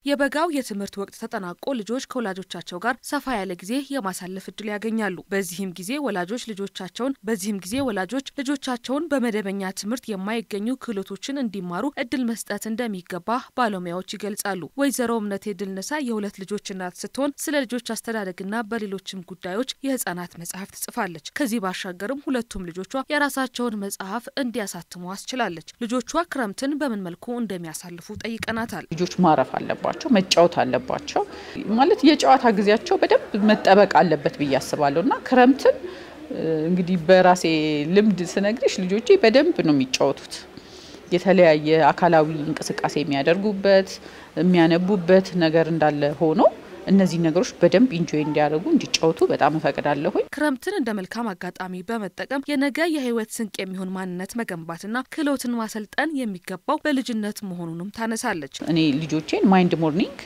የበጋው የትምህርት ወቅት ተጠናቆ ልጆች ከወላጆቻቸው ጋር ሰፋ ያለ ጊዜ የማሳለፍ እድል ያገኛሉ። በዚህም ጊዜ ወላጆች ልጆቻቸውን በዚህም ጊዜ ወላጆች ልጆቻቸውን በመደበኛ ትምህርት የማይገኙ ክህሎቶችን እንዲማሩ እድል መስጠት እንደሚገባ ባለሙያዎች ይገልጻሉ። ወይዘሮ እምነቴ ድልነሳ የሁለት ልጆች እናት ስትሆን ስለ ልጆች አስተዳደግና በሌሎችም ጉዳዮች የህጻናት መጽሐፍ ትጽፋለች። ከዚህ ባሻገርም ሁለቱም ልጆቿ የራሳቸውን መጽሐፍ እንዲያሳትሙ አስችላለች። ልጆቿ ክረምትን በምን መልኩ እንደሚያሳልፉ ጠይቀናታል። ልጆች ማረፍ አለባቸው፣ መጫወት አለባቸው። ማለት የጨዋታ ጊዜያቸው በደንብ መጠበቅ አለበት ብዬ አስባለሁ እና ክረምትን እንግዲህ በራሴ ልምድ ስነግርሽ ልጆቼ በደንብ ነው የሚጫወቱት። የተለያየ አካላዊ እንቅስቃሴ የሚያደርጉበት የሚያነቡበት ነገር እንዳለ ሆኖ እነዚህ ነገሮች በደንብ ኢንጆይ እንዲያደርጉ እንዲጫወቱ በጣም እፈቅዳለሁኝ። ክረምትን እንደ መልካም አጋጣሚ በመጠቀም የነገ የህይወት ስንቅ የሚሆን ማንነት መገንባትና ክህሎትን ማሰልጠን የሚገባው በልጅነት መሆኑንም ታነሳለች። እኔ ልጆቼን ማይንድ ሞርኒንግ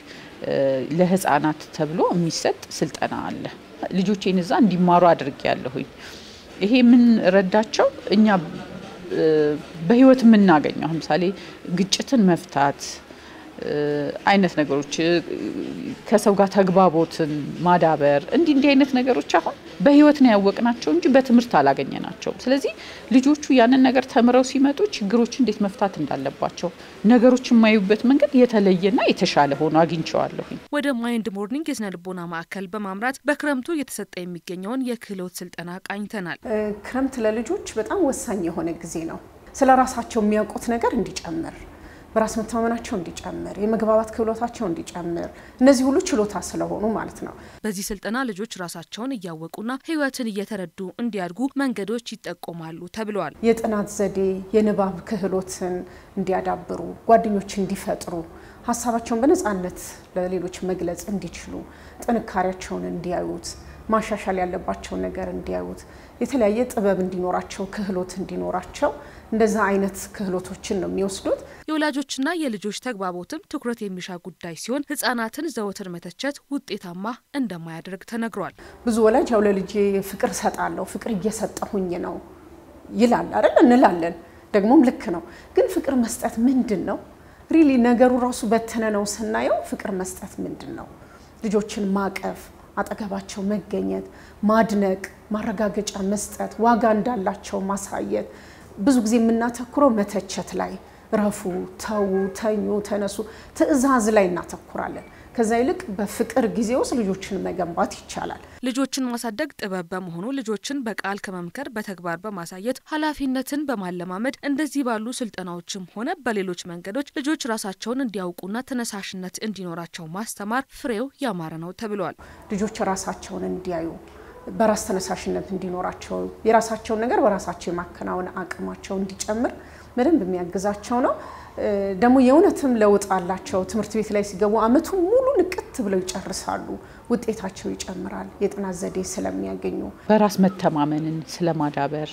ለህፃናት ተብሎ የሚሰጥ ስልጠና አለ። ልጆቼን እዛ እንዲማሩ አድርጌ ያለሁኝ። ይሄ ምን ረዳቸው እኛ በህይወት የምናገኘው ለምሳሌ ግጭትን መፍታት አይነት ነገሮች ከሰው ጋር ተግባቦትን ማዳበር እንዲህ እንዲህ አይነት ነገሮች አሁን በህይወት ነው ያወቅናቸው እንጂ በትምህርት አላገኘናቸውም። ስለዚህ ልጆቹ ያንን ነገር ተምረው ሲመጡ ችግሮች እንዴት መፍታት እንዳለባቸው ነገሮች የማዩበት መንገድ የተለየና የተሻለ ሆኖ አግኝቸዋለሁኝ። ወደ ማይንድ ሞርኒንግ የስነ ልቦና ማዕከል በማምራት በክረምቱ እየተሰጠ የሚገኘውን የክህሎት ስልጠና ቃኝተናል። ክረምት ለልጆች በጣም ወሳኝ የሆነ ጊዜ ነው። ስለ ራሳቸው የሚያውቁት ነገር እንዲጨምር በራስ መተማመናቸው እንዲጨምር፣ የመግባባት ክህሎታቸው እንዲጨምር፣ እነዚህ ሁሉ ችሎታ ስለሆኑ ማለት ነው። በዚህ ስልጠና ልጆች ራሳቸውን እያወቁና ህይወትን እየተረዱ እንዲያድጉ መንገዶች ይጠቆማሉ ተብለዋል። የጥናት ዘዴ፣ የንባብ ክህሎትን እንዲያዳብሩ፣ ጓደኞች እንዲፈጥሩ፣ ሀሳባቸውን በነፃነት ለሌሎች መግለጽ እንዲችሉ፣ ጥንካሬያቸውን እንዲያዩት ማሻሻል ያለባቸውን ነገር እንዲያዩት የተለያየ ጥበብ እንዲኖራቸው ክህሎት እንዲኖራቸው እንደዛ አይነት ክህሎቶችን ነው የሚወስዱት። የወላጆችና የልጆች ተግባቦትም ትኩረት የሚሻ ጉዳይ ሲሆን ህጻናትን ዘወትር መተቸት ውጤታማ እንደማያደርግ ተነግሯል። ብዙ ወላጅ ያው ለልጄ ፍቅር እሰጣለሁ ፍቅር እየሰጠሁኝ ነው ይላል አይደል? እንላለን። ደግሞም ልክ ነው። ግን ፍቅር መስጠት ምንድን ነው? ሪሊ ነገሩ ራሱ በተነ ነው ስናየው ፍቅር መስጠት ምንድን ነው? ልጆችን ማቀፍ አጠገባቸው መገኘት፣ ማድነቅ፣ ማረጋገጫ መስጠት፣ ዋጋ እንዳላቸው ማሳየት። ብዙ ጊዜ የምናተኩረው መተቸት ላይ ረፉ፣ ተዉ፣ ተኙ፣ ተነሱ፣ ትዕዛዝ ላይ እናተኩራለን። ከዛ ይልቅ በፍቅር ጊዜ ውስጥ ልጆችን መገንባት ይቻላል። ልጆችን ማሳደግ ጥበብ በመሆኑ ልጆችን በቃል ከመምከር በተግባር በማሳየት ኃላፊነትን በማለማመድ እንደዚህ ባሉ ስልጠናዎችም ሆነ በሌሎች መንገዶች ልጆች ራሳቸውን እንዲያውቁና ተነሳሽነት እንዲኖራቸው ማስተማር ፍሬው ያማረ ነው ተብሏል። ልጆች ራሳቸውን እንዲያዩ በራስ ተነሳሽነት እንዲኖራቸው የራሳቸውን ነገር በራሳቸው የማከናወን አቅማቸው እንዲጨምር በደንብ የሚያግዛቸው ነው። ደግሞ የእውነትም ለውጥ አላቸው። ትምህርት ቤት ላይ ሲገቡ አመቱን ሙሉ ንቅት ብለው ይጨርሳሉ። ውጤታቸው ይጨምራል። የጥናት ዘዴ ስለሚያገኙ በራስ መተማመንን ስለማዳበር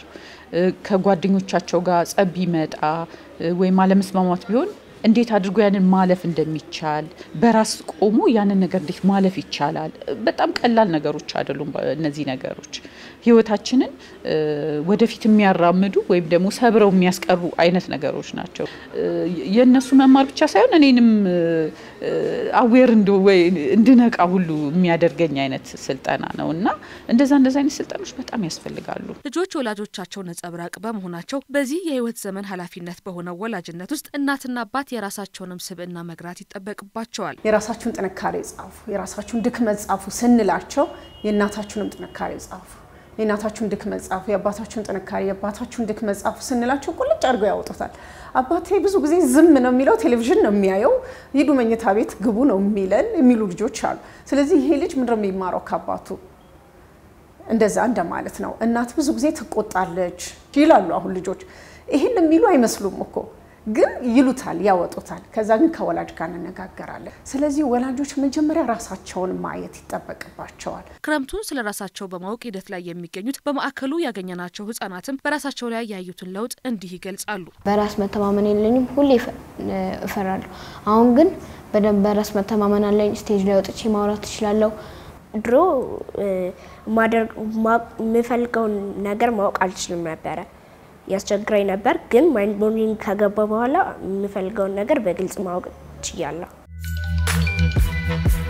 ከጓደኞቻቸው ጋር ጸብ ቢመጣ ወይም አለመስማማት ቢሆን እንዴት አድርጎ ያንን ማለፍ እንደሚቻል በራስ ቆሞ ያንን ነገር እንዴት ማለፍ ይቻላል። በጣም ቀላል ነገሮች አይደሉም። እነዚህ ነገሮች ህይወታችንን ወደፊት የሚያራምዱ ወይም ደግሞ ሰብረው የሚያስቀሩ አይነት ነገሮች ናቸው። የእነሱ መማር ብቻ ሳይሆን እኔንም አዌር እንድነቃ ሁሉ የሚያደርገኝ አይነት ስልጠና ነው እና እንደዛ እንደዛ አይነት ስልጠኖች በጣም ያስፈልጋሉ። ልጆች ወላጆቻቸው ነጸብራቅ በመሆናቸው በዚህ የህይወት ዘመን ኃላፊነት በሆነው ወላጅነት ውስጥ እናትና አባት የራሳቸውንም ስብዕና መግራት ይጠበቅባቸዋል። የራሳችሁን ጥንካሬ ጻፉ፣ የራሳችሁን ድክመት ጻፉ ስንላቸው የእናታችሁንም ጥንካሬ ጻፉ፣ የእናታችሁን ድክመት ጻፉ፣ የአባታችሁን ጥንካሬ፣ የአባታችሁን ድክመት ጻፉ ስንላቸው ቁልጭ አድርገው ያወጡታል። አባቴ ብዙ ጊዜ ዝም ነው የሚለው፣ ቴሌቪዥን ነው የሚያየው፣ ሂዱ መኝታ ቤት ግቡ ነው የሚለን የሚሉ ልጆች አሉ። ስለዚህ ይሄ ልጅ ምንድነው የሚማረው ከአባቱ? እንደዛ እንደማለት ነው። እናት ብዙ ጊዜ ትቆጣለች ይላሉ አሁን ልጆች። ይህን የሚሉ አይመስሉም እኮ ግን ይሉታል፣ ያወጡታል። ከዛ ግን ከወላጅ ጋር እንነጋገራለን። ስለዚህ ወላጆች መጀመሪያ ራሳቸውን ማየት ይጠበቅባቸዋል። ክረምቱን ስለ ራሳቸው በማወቅ ሂደት ላይ የሚገኙት በማዕከሉ ያገኘናቸው ህጻናትም በራሳቸው ላይ ያዩትን ለውጥ እንዲህ ይገልጻሉ። በራስ መተማመን የለኝም፣ ሁሌ እፈራለሁ። አሁን ግን በደንብ በራስ መተማመን አለኝ። ስቴጅ ላይ ወጥቼ ማውራት እችላለሁ። ድሮ የምፈልገውን ነገር ማወቅ አልችልም ነበረ ያስቸግራኝ ነበር። ግን ማይንድ ሞርኒንግ ከገባ በኋላ የምፈልገውን ነገር በግልጽ ማወቅ ችያለሁ። ነው።